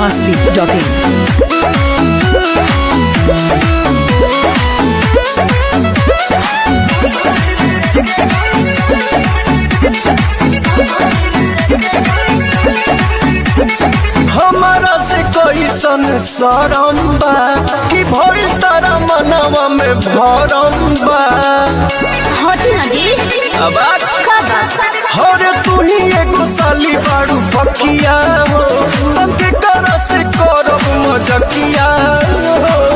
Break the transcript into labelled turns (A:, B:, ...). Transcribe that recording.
A: masti.in.
B: हमारा से कोई सन सरम बा कि भरी तारा मनवा में भरम बा
C: हटी ना जी
B: अब
C: का बात
B: हरे तू ही एगो साली बाड़ू पकिया हो तंके कर से करब मजकिया हो